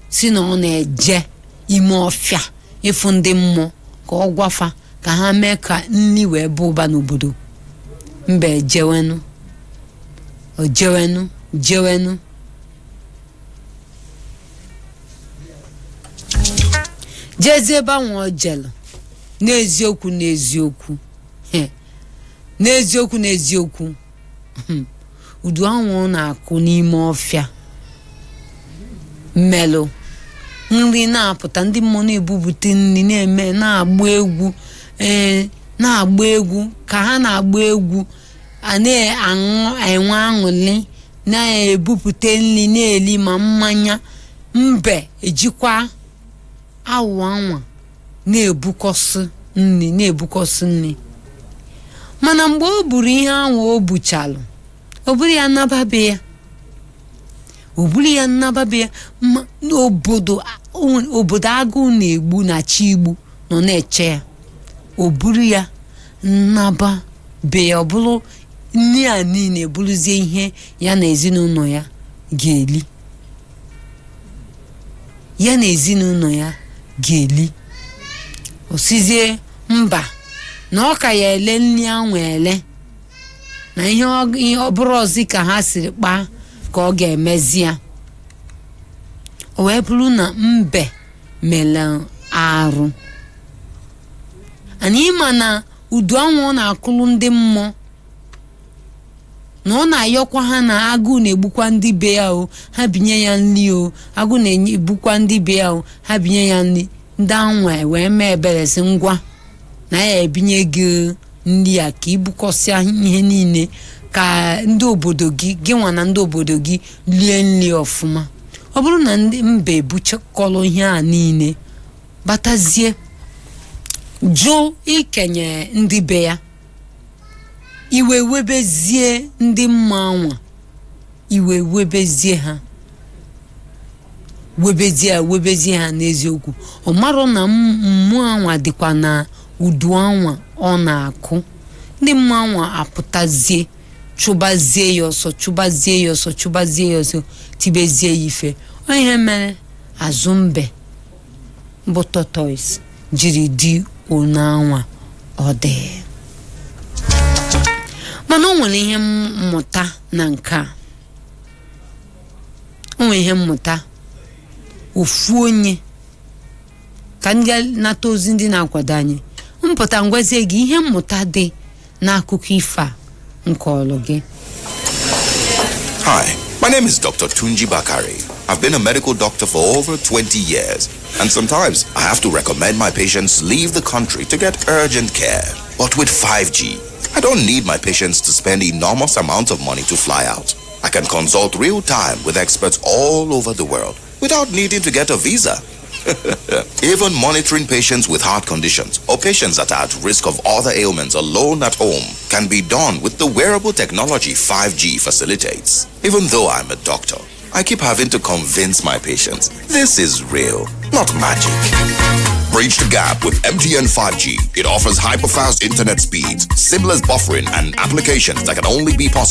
si na ọ na-eje ime ọfịa ịfụ ndị mmụọ ka ọ gwafa ka ha mee ka nri wee bụ ụba n'obodo mba ejewenu o jewenu jewenu jezie ebe ahụ ọ jelu n'eziokwu n'eziokwu he, n'eziokwu n'eziokwu hmm, udu ahụ ọ na-akụ n'ime ọfịa mmelụ nri na-apụta ndị mmụọ na-ebupụta nri na-eme na-agba egwu ee na-agba egwu ka ha na-agba egwu a na-aṅụ enwe aṅụrị na-ebupụta nri na-eli ma mmanya mbe ejikwa awụ anwa na-ebukọsị nri na-ebukọsị nri mana mgbe o buru ihe ahụ o buchalụ o buru ya nababe ya o buru ya nnababe ya ma n'obodo obodo agụụ na-egbu na chi igbu nọ na-eche ya o buru ya nnaba be ya ọ bụrụ nri a niile bụrụzie ihe ya na ezinụlọ ya ga-eli ya na ezinụlọ ya ga-eli osizie mba na ọ ka ya ele nri ahụ ele na ihe ọ- ihe ọ bụrụ ọzi ka ha siri kpaa ka ọ ga-emezi ya o wee bụrụ na mbe mere arụ anyị ma na udu anwụ ọ na-akụrụ ndị mmụọ na ọ na-ayọkwa ha na agụụ na-egbukwa ndị be ya o ha binye ya nri o agụụ na-egbukwa ndị be ya o ha binye ya nri ndị anwa wee mee ebere sị ngwa na ya ebinye gị nri a ka ibukọsịa ihe niile ka ndị obodo gị gị nwa na ndị obodo gị lie nri ọfụma ọ bụrụ na ndị mba ebuchakọrọ ihe a niile batazie jụ ikenye ndị be ya iwe webezie ndị mma anwa iwe webezie ha webezie ha webezie ha n'eziokwu ọ marụ na m- mmụọ anwa dịkwa na udu anwa ọ na-akụ ndị mmụọ anwa apụtazie chụbazie ya ọsọ chụbazie ya ọsọ chụbazie ya ọsọ tibezie ya ife Ọ ihe mere azụ mbe bụ tortoise jiri dị onu anwa ọ dị mana o nwere ihe mmụta na nke a o nwere ihe mmụta ofu onye ka ndị nata ozi ndị na-akwado anyị mpụta ngwazie gị ihe mmụta dị n'akụkọ ifo a nke ọlụ gị Hi, my name is Dr. Tunji Bakari. I've been a medical doctor for over 20 years, and sometimes I have to recommend my patients leave the country to get urgent care. But with 5G, I don't need my patients to spend enormous amounts of money to fly out. I can consult real time with experts all over the world without needing to get a visa. Even monitoring patients with heart conditions or patients that are at risk of other ailments alone at home can be done with the wearable technology 5G facilitates. Even though I'm a doctor, I keep having to convince my patients this is real, not magic. Bridge the gap with MTN 5G. It offers hyper-fast internet speeds, seamless buffering, and applications that can only be possible